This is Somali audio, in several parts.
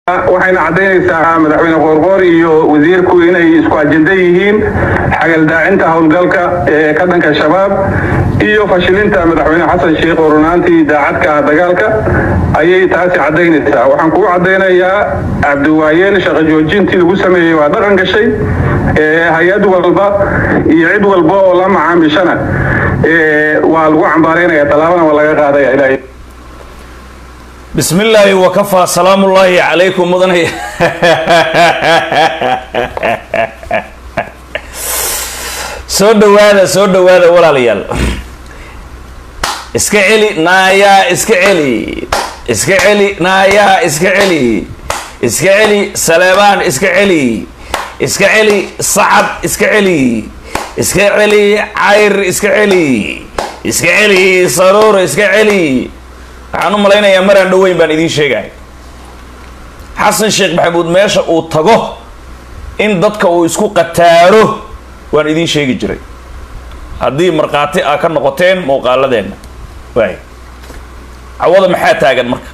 waxayna caddaynaysaa madaxweyne qoorqoor iyo wasiirku inay isku ajenda yihiin xagaldaacinta howlgalka ee ka dhanka shabaab iyo fashilinta madaxweyne xasan sheikh oo runaantii daacadka ah dagaalka ayay taasi caddaynaysaa waxaan kugu caddaynayaa cabdiwaayeel shaqo joojintii lagu sameeyey waa dhaqan gashay hay-ad walba iyo cid walba oo la macaamishana waa lagu cambaaraynaya tallaabana waa laga qaadaya ilaahay bismi illaahi wakafaa salaamu ullaahi calaykum mudanay soo dhawaada soo dhawaada walaalayaal iska celi naayaa iska celi iska celi naayaa iska celi iska celi saleebaan iska celi iska celi sacad iska celi iska celi cayr iska celi iska celi saruur iska celi waxaan u malaynayaa maraan dhoweyn baan idiin sheegaya xasan sheekh maxamuud meesha uu tago in dadka uu isku qataaro waan idiin sheegi jiray haddii markhaati aa ka noqoteen muuqaaladeenna waay cawada maxaa taagan marka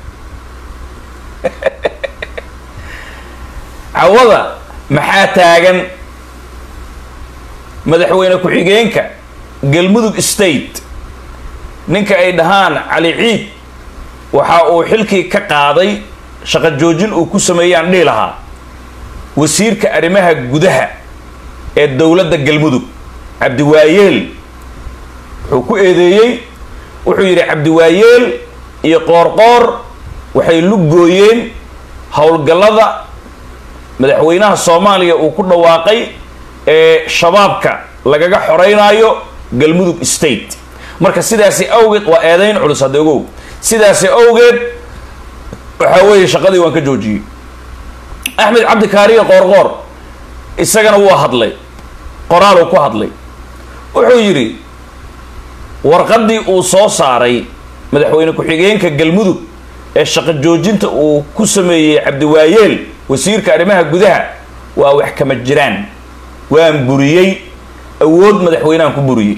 cawada maxaa taagan madaxweyne ku-xigeenka galmudug state ninka ay dhahaan cali ciid waxa uu xilkii ka qaaday shaqo joojin uu ku sameeyaan dhihi lahaa wasiirka arrimaha gudaha ee dowladda galmudug cabdiwaayeel wuxuu ku eedeeyey wuxuu yidhi cabdiwaayeel iyo qoorqoor waxay lugooyeen howlgallada madaxweynaha soomaaliya uu ku dhawaaqay ee shabaabka lagaga xoreynaayo galmudug state marka sidaasi awgeed waa eedayn culus hadda ogow sidaasi awgeed waxaa weeye shaqadii waan ka joojiyey axmed cabdi kaariye qoorqoor isagana wuu hadlay qoraaluu ku hadlay wuxuu yidhi warqaddii uu soo saaray madaxweyne ku-xigeenka galmudug ee shaqo joojinta uu ku sameeyey cabdiwaayeel wasiirka arrimaha gudaha waa wax kama jiraan waan buriyey awood madaxweynehan ku buriyey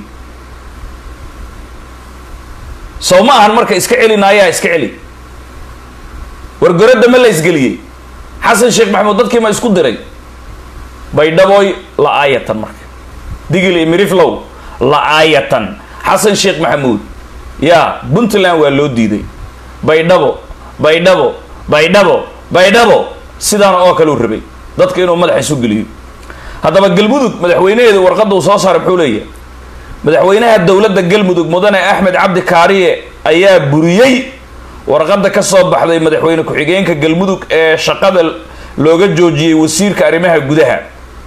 sow ma ahan marka iska celi naayaa iska celi wargoradda ma la isgeliyey xasan sheekh maxamuud dadkii ma isku diray baydhabooy la-aayatan marka digil iyo miriflow la-aayatan xasan sheekh maxamuud yaa puntland waa loo diiday baydhabo baydhabo baydhabo baydhabo sidaana oo kale u rabay dadka inuu madaxa isu geliyo haddaba galmudug madaxweynaheedu warqadda uu soo saaray muxuu leeyahay madaxweynaha dowladda galmudug mudane axmed cabdi kaariye ayaa buriyey warqadda ka soo baxday madaxweyne ku-xigeenka galmudug ee shaqada looga joojiyey wasiirka arrimaha gudaha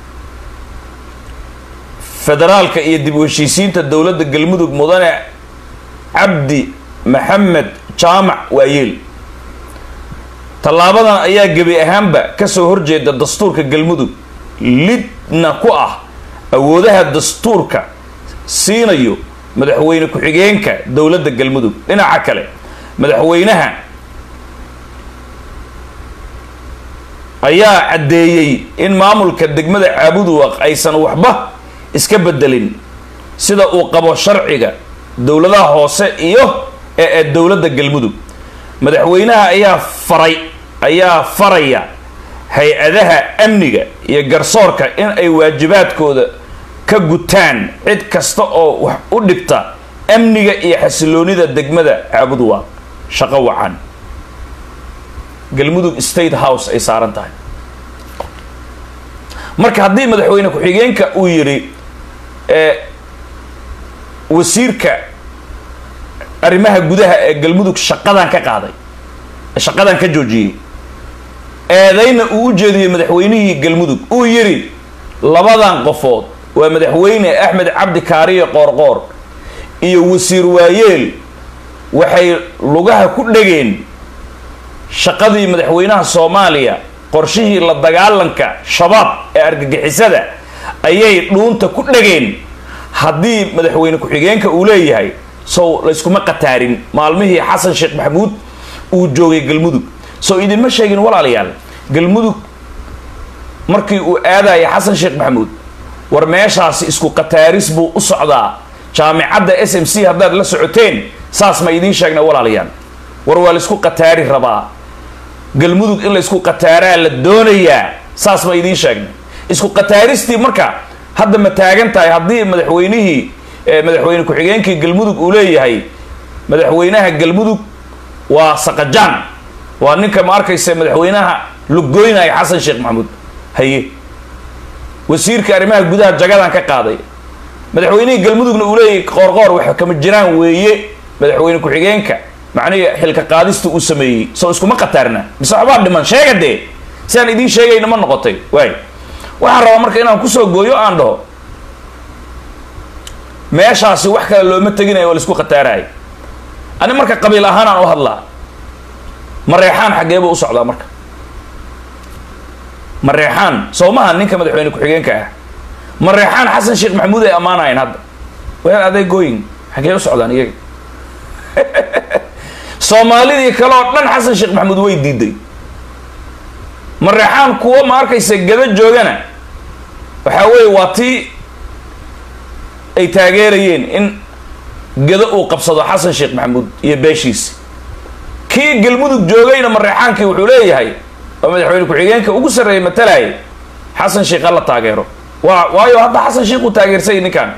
federaalka iyo dib u heshiisiinta dowladda galmudug mudane cabdi maxamed jaamac waayeel tallaabadan ayaa gebi ahaanba kasoo horjeeda dastuurka galmudug lidna ku ah awoodaha dastuurka siinayo madaxweyne ku-xigeenka dowladda galmudug dhinaca kale madaxweynaha ayaa caddeeyey in maamulka degmada caabuduwaq aysan waxba iska bedelin sida uu qabo sharciga dowladaha hoose iyo ee dowladda galmudug madaxweynaha ayaa faray ayaa faraya hay-adaha amniga iyo garsoorka in ay waajibaadkooda ka gutaan cid kasta oo wax u dhigta amniga iyo xasiloonida degmada caabuduwaaq shaqo wacan galmudug state house ay saaran tahay marka haddii madaxweyne ku-xigeenka uu yidhi wasiirka arrimaha gudaha ee galmudug shaqadan ka qaaday shaqadan ka joojiyey eedayna uu u jeediyey madaxweynihii galmudug uu yidhi labadan qofood waa madaxweyne axmed cabdi kaariye qoorqoor iyo wasiir waayeel waxay lugaha ku dhegeen shaqadii madaxweynaha soomaaliya qorshihii la dagaalanka shabaab ee argagixisada ayay dhuunta ku dhegeen haddii madaxweyne ku-xigeenka uu leeyahay sow layskuma qataarin maalmihii xasan sheekh maxamuud uu joogay galmudug sow idinma sheegin walaalayaal galmudug markii uu aadaya xasan sheekh maxamuud war meeshaasi isku qataaris buu u socdaa jaamicadda s m c haddaad la socoteen saas ma idiin sheegna walaalayaal war waa laisku qataari rabaa galmudug in la isku qataaraa la doonayaa saas ma idiin sheegnay isku qataaristii marka hadda ma taagan tahay haddii madaxweynihii madaxweyne ku-xigeenkii galmudug uu leeyahay madaxweynaha galmudug waa saqajaan waa ninka ma arkaysa madaxweynaha lugoynaya xasan sheekh maxamuud haye wasiirka arrimaha gudaha jagadan ka qaaday madaxweynihii galmudugna uu leeyahay qoorqoor waxa kama jiraan weeye madaxweyne ku-xigeenka macnihi xilka qaadista uu sameeyey soo iskuma qataarna mise waxbaa dhiman sheega dee si aan idiin sheegayna ma noqotay waay waxaan rabaa marka inaan kusoo gooyo aan dhaho meeshaasi wax kale looma teginayo oo laisku khataarayo ani marka qabiil ahaan aan u hadlaa mareexaan xaggee buu u socdaa marka mareexaan soo maha ninka madaxweyne ku-xigeenka ah mareexaan xasan sheekh maxamuud ay ammaanahayn hadda weel adeegooyin xaggee u socdaan iyaga soomaalidii kale oo dhan xasan sheekh maxamuud way diiday mareexaan kuwo ma arkaysa gada joogana waxaa weeye waa tii ay taageerayeen in gado uu qabsado xasan sheekh maxamuud iyo beeshiisi kii galmudug joogayna mareexaankii wuxuu leeyahay oo madaxweyne ku-xigeenka ugu sarreeya matalaya xasan sheekh ha la taageero waa waayo hadda xasan sheekh uu taageersay ninkan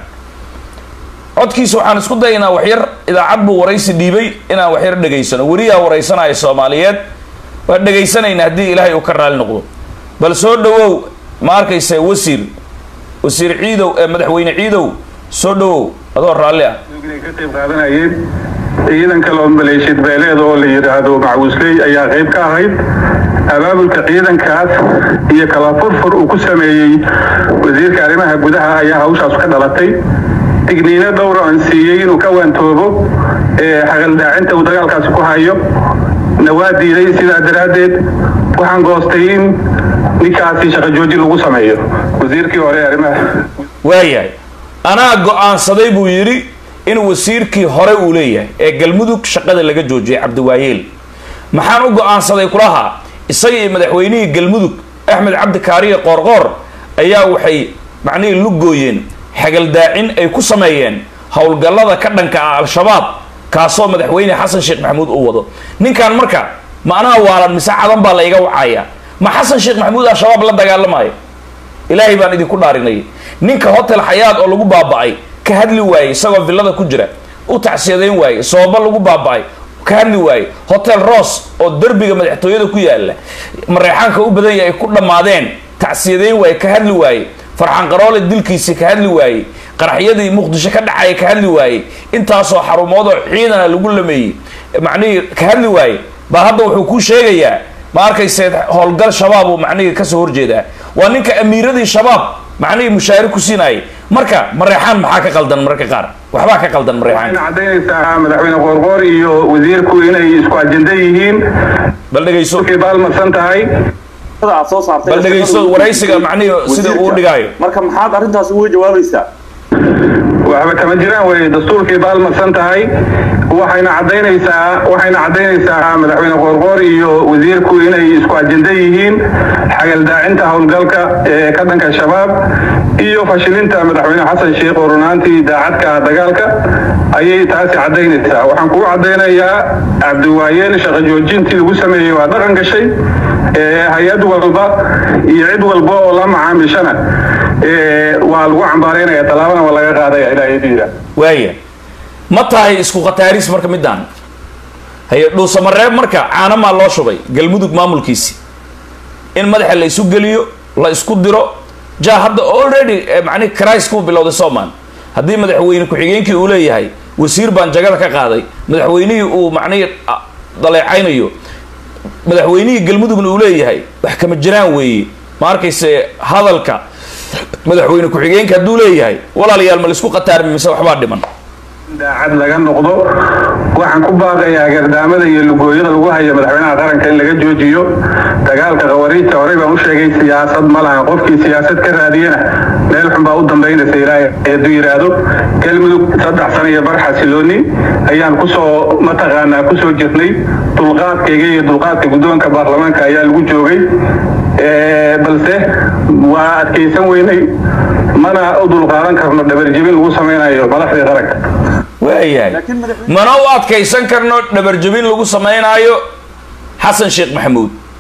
codkiisa waxaan isku dayaynaa waxyar idaacad buu waraysi dhiibay inaan waxyar dhegaysano weriyaa waraysanaya soomaaliyeed waa dhegaysanayna haddii ilaahay uu ka raali noqdo bal soo dhawow ma arkaysa wasiir wasiir ciidow ee madaxweyne ciidow soo dhawow adoo raalli ah ka qayb qaadanayeen ciidan kale oo maleeshiyad beeleed oo la yidhaahdo macwisley ayaa qayb ka ahayd abaabulka ciidankaas iyo kala furfur uu ku sameeyey wasiirka arrimaha gudaha ayaa hawshaas ka dhalatay digniino dhowra aan siiyey inuu ka waantoobo xaqaldaacinta uu dagaalkaasi ku hayo na waa diiday sidaa daraaddeed waxaan goostay in ninkaasi shaqo joojin lagu sameeyo wasiirkii hore arrimaha waayahay anaa go-aansaday buu yidhi in wasiirkii hore uu leeyahay ee galmudug shaqada laga joojiyay cabdiwaayeel maxaan u go-aansaday kulahaa isaga iyo madaxweynihii galmudug axmed cabdi kaariye qoorqoor ayaa waxay macnihii lugooyeen xagaldaacin ay ku sameeyeen howlgallada ka dhanka ah al-shabaab kaasoo madaxweyne xasan sheekh maxamuud uu wado ninkan marka ma anaha waalan mise cadan baa la iga wacaya ma xasan sheekh maxamuud al-shabaab la dagaalamayo ilaahay baan idinku dhaarinay ninka hotel xayaad oo lagu baaba-ay ka hadli waayey isagoo villada ku jira u tacsiyadayn waayey sooba lagu baaba-ay ka hadli waayey hotel ross oo derbiga madaxtooyada ku yaala mareexaanka u badan yahay ay ku dhammaadeen tacsiyadayn waaye ka hadli waayey farxaan qaroole dilkiisii ka hadli waayey qaraxyadii muqdisho ka dhacaya ka hadli waayey intaasoo xarumoodoo ciidana lagu lameeyey macnihii ka hadli waayey baa hadda wuxuu kuu sheegayaa ma arkayse howlgal shabaab uu macnihii kasoo horjeedaa waa ninka amiiradii shabaab macnihii mushaari ku siinayay marka mareexaan maxaa ka qaldan mararka qaar waxbaa ka qaldan mareexaan waxayna caddaynaysaa madaxweyne qoorqoor iyo wasiirku inay isku ajenda yihiin bal dhegayso markay baalmadsan tahay aad soo saartay bal dhegayso waraysiga macnihii sida uu dhigaayo marka maxaad arrintaas uga jawaabaysaa waxba kama jiraan way dastuurkay baalmadsan tahay waxayna caddaynaysaa waxayna caddaynaysaa madaxweyne qoorqoor iyo wasiirku inay isku ajenda yihiin xagaldaacinta howlgalka ee ka dhanka shabaab iyo fashilinta madaxweyne xasan sheekh oo runaantii daacadka ah dagaalka ayay taasi caddaynaysaa waxaan kugu caddaynayaa cabdiwaayeel shaqo joojintii lagu sameeyey waa dhaqan gashay hay-ad walba iyo cid walba oo la macaamishana waa lagu cambaaraynaya tallaabana waa laga qaadaya ilaahay diida waaya ma tahay isku khataaris marka midaan haye dhuusamareeb marka caanamaa loo shubay galmudug maamulkiisi in madaxa la isu geliyo la isku diro ja hadda already macnihi cris kuu bilowday soman haddii madaxweyne ku-xigeenkii uu leeyahay wasiir baan jagada ka qaaday madaxweynihii uu macnihii daleecaynayo madaxweynihii galmudugna uu leeyahay wax kama jiraan weeye ma arkayse hadalka madaxweyne ku-xigeenka hadduu leeyahay walaalayaal ma laisku khataarmi mise waxbaa dhiman daacad laga noqdo waxaan ku baaqayaa gardaamada iyo lugooyada lagu hayo madaxweynaha qaranka in laga joojiyo dagaalka khawariijta horey baan u sheegay siyaasad ma laha qofkii siyaasad ka raadiyana meel xun baa u dambaynaysa ilaahay hadduu yidhaahdo galmudug saddex sano iyo bar xasilooni ayaan kusoo mataqaanaa kusoo jirnay dulqaadkayga iyo dulqaadka guddoonka baarlamaanka ayaa lagu joogay balse waa adkaysan weynay mana u dulqaadan karno dhabarjebin lagu samaynayo madaxdii qaranka waayahay mana u adkaysan karno dhabarjebin lagu samaynaayo xasan sheekh maxamuud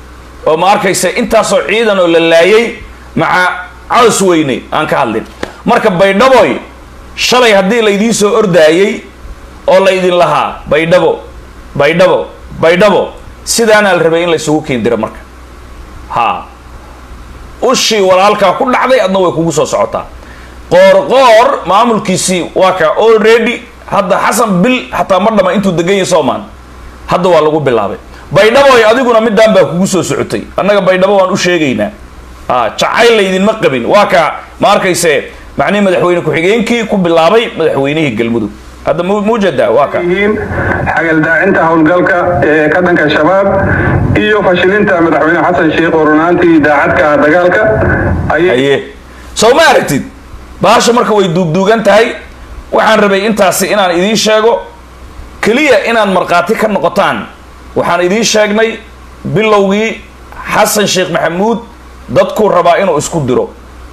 oo ma arkaysa intaasoo ciidan oo la laayay maca caws weyne aan ka hadlin marka baydhaboy shalay haddii laydiin soo ordaayey oo laydin lahaa baydhabo baydhabo baydhabo sidaanaa la rabay in laysugu keendiro marka ha ushii walaalkaa ku dhacday adna way kugu soo socotaa qoorqoor maamulkiisii waa ka already hadda xasan bil xataa ma dhama intuu degan yahay soomaan hadda waa lagu bilaabay baydhaboy adiguna midaan baa kugu soo socotay annaga baydhabo waan u sheegaynaa a jacayl laydinma qabin waa ka ma arkayse macnihi madaxweyne ku-xigeenkii ku bilaabay madaxweynihii galmudug hadda muujada waa ka yihiin xagaldaacinta howlgalka ee ka dhanka shabaab iyo fashilinta madaxweyne xasan sheikh oo runaantii daacadka ah dagaalka ayay haye soo ma aragtid bahasha marka way duugduugan tahay waxaan rabay intaasi inaan idiin sheego keliya inaad markhaati ka noqotaan waxaan idiin sheegnay bilowgii xasan sheekh maxamuud dadkuu rabaa inuu isku diro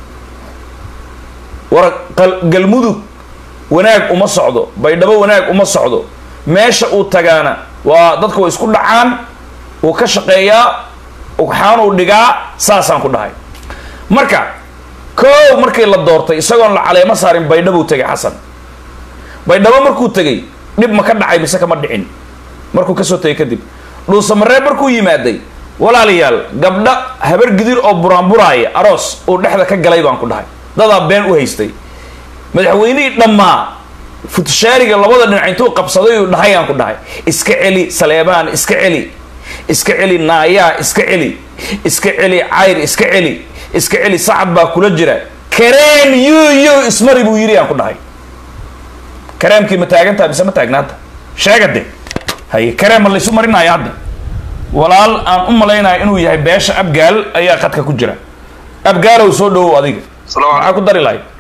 war galmudug wanaag uma socdo baydhabo wanaag uma socdo meesha uu tagaana waa dadku way isku dhacaan wuu ka shaqeeyaa ugxaanuu dhigaa saasaan ku dhahay marka koow markii la doortay isagoon la caleemo saarin baydhabuu tegay xasan baydhabo markuu tegay dhib ma ka dhacay mise kama dhicin markuu kasoo tegay kadib dhuusamareeb markuu yimaaday walaalayaal gabdho habar gidir oo buraanburaaya aroos uu dhexda ka galay baan ku dhahay dadaa been u haystay madaxweynihii dhammaa futushaariga labada dhinac intuu qabsaday uu dhahay aan ku dhahay iska celi saleebaan iska celi iska celi naayaa iska celi iska celi cayr iska celi iska celi sacad baa kula jira kareem yu yu ismari buu yidhi aan ku dhahay kareemkii ma taagantaha mise ma taagnaanta sheega de haye kareem ma laysu marinaya hadda walaal aan u malaynayo inuu yahay beesha abgaal ayaa qadka ku jira abgaalow soo dhawow adiga maxaa ku dari lahay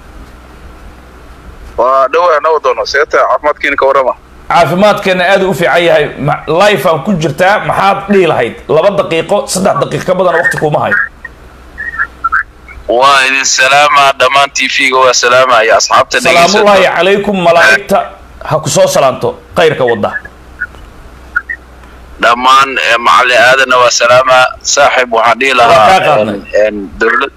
waa dhawaa nawa doono seeta caafimaadkiina ka warrama caafimaadkeena aad u fiican yahay life aan ku jirtaa maxaad dhihi lahayd laba daqiiqo saddex daqiiq ka badan waqti kuma hayo waa idin salaama dhammaan t v-ga waa salaamaya asxaabta salaamullaahi calaykum malaa'igta ha ku soo salaanto khayrka wadda dhammaan macali aadanna waa salaama saaxib waxaan dhihi Waa kaa lahaa qaadnay. dowlad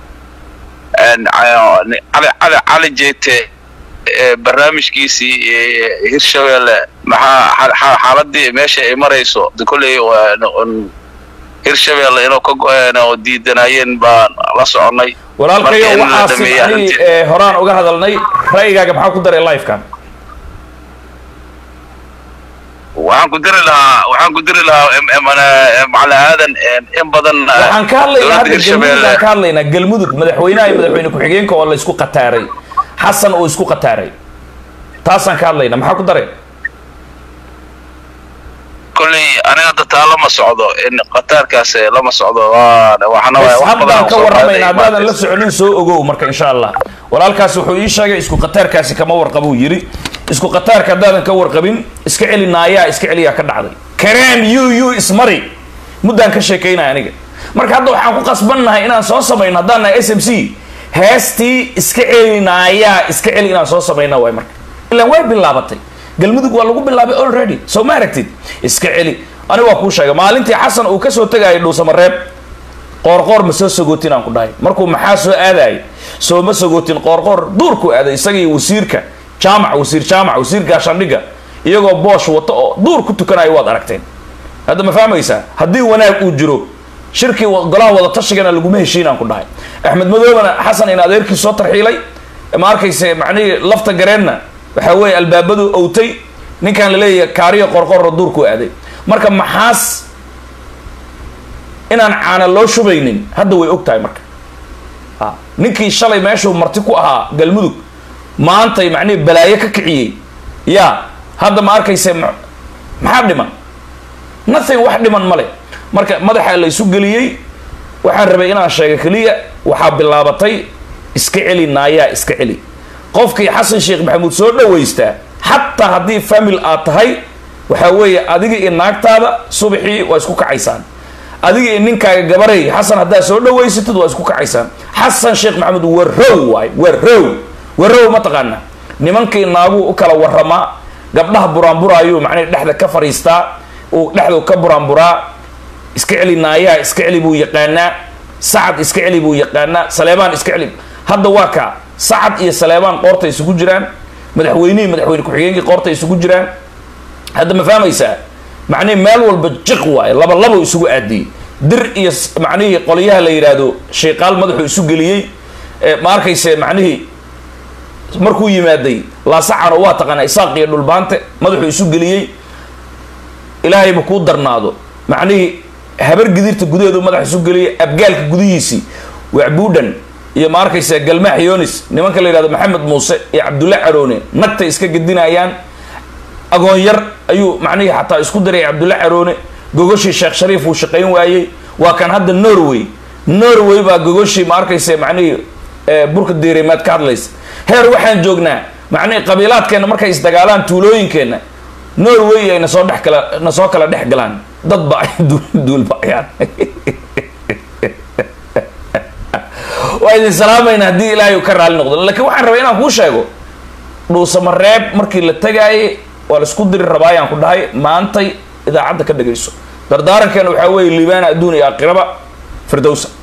cali cali jeete ee barnaamijkiisii ee hirshabeelle maxaa xa- xa- xaaladii meesha ay marayso de kolley waa n- hirshabeelle inuu ka go-een oo diidanayeen baan la soconay walaalkayo Marka in la waxaasi dhameeyo macnihii arrintii- ee horaan uga hadalnay ra'yigaaga maxaa ku daray lifekan waxaan ku diri lahaa waxaan ku diri lahaa em- em- eh, macali aadan in badan eh, waxaan ka hadlaynaa dowladda hadda galmudug hirshabeelle aan ka hadlaynaa galmudug madaxweynaha iyo madaxweyne ku-xigeenka oo la isku qataaray xasan uu isku qataaray taasaan ka hadlaynaa maxaa ku daray kolley aniga hadda taa lama socdo in qataarkaas eh, lama socdo waa waxaana waaya wax badan haddaan oo ka soo warramayn qaaday haddaadan la maanta. soconin soo ogow marka insha allah walaalkaasi wuxuu ii sheegay isku qataarkaasi kama warqabuu yidhi isku qataarka haddaadan ka warqabin iska celi naayaa iska celiyaa ka dhacday kareem yu yu ismari muddaan ka sheekaynaya aniga marka hadda waxaan ku qasbannahay inaan soo samayno haddaan nahay s m c heestii iska celi naayaa iska celi inaan soo samayna waay marka ilan way bilaabatay galmudug waa lagu bilaabay already soo ma aragtid iska celi aniga waa kuu sheegay maalintii xasan uu kasoo tegayay dhuusamareeb qoorqoor ma soo sagootin aan ku dhahay markuu maxaa soo aadaayay soo ma sagootin qoorqoor duurku aaday isaga iyo wasiirka jaamac wasiir jaamac wasiir gaashaandhigga iyagoo boosh wato oo duur ku tukanayo waad aragteen hadda ma fahmaysaa haddii wanaag uu jiro shirkii wa- golaha wada tashigana laguma heshiin aan ku dhahay axmed madoobana xasan in adeerkii soo tarxiilay ma arkayse macnihii lafta gareenna waxaa weeye albaabadu owtay ninkan laleeyahay kaariyo qorqorro duurku aaday marka maxaas inaan caana loo shubaynin hadda way og tahay marka a ninkii shalay meeshuu marti ku ahaa galmudug maantay macnihii balaayo ka kiciyey ya hadda ma arkayse ma- maxaa dhiman nothing wax dhiman male marka madaxa la isu geliyey waxaan rabay inaan sheega keliya waxaa bilaabatay iska celi naayaa iska celi qofkii xasan sheekh maxamuud soo dhawaystaa xataa haddii famil aad tahay waxaa weeye adiga iyo naagtaada subaxii waa isku kacaysaan adiga iyo ninkaaga gabarey xasan haddaad soo dhawaysatid waa isku kacaysaan xasan sheekh maxamuud warow waay warow warow ma taqaana nimankii naaguu u kala waramaa gabdhaha buraanburaayuu macnaha dhexda ka fariistaa uu dhexdu ka buraanburaa iska celi naayaha iska celi buu yaqaanaa sacad iska celi buu yaqaanaa saleebaan iska celi hadda waa kaa sacad iyo saleebaan qoorta isugu jiraan madaxweynihii madaxweyne ku-xigeenkii qoorta isugu jiraan hadda ma fahmaysaa macnihii meel walba jiq waaye laba labo isugu aadiyey dir iyo macnihii qolyaha la yidhaahdo shayqaal madaxuu isu geliyey ma arkayse macnihii markuu yimaaday laasacano waa taqaanaa isaaq iyo dhulbaante madaxuu isu geliyey ilaahayba kuu darnaado macnihii habar gidirta gudaheedu madax isu geliyey abgaalka gudihiisii wacbuudhan iyo ma arkaysa galmaax yonis nimanka la yidhahdo maxamed muuse iyo cabdulla caroone nagtay iska gedinayaan agoon yar ayuu macnihii xataa isku diray cabdulla caroone gogoshii sheekh shariif uu shaqayn waayey waa kan hadda norway norway baa gogoshii ma arkaysa macnihii burka diirimaad ka hadlaysa heer waxaan joognaa macnihii qabiilaadkeenna markay isdagaalaan tuulooyinkeenna norway ay nasoo dhex kala nasoo kala dhex galaan dad ba ay duulbaayaan waa idin salaamayna haddii ilaahay uu ka raali noqdo laakiin waxaan rabay inaan kuu sheego dhuusamareeb markii la tagaayay waa la isku diri rabaa ayaan ku dhahay maantay idaacadda ka dhagayso dardaarankeena waxaa weeye liibaana adduun iyo aakhiraba firdowsa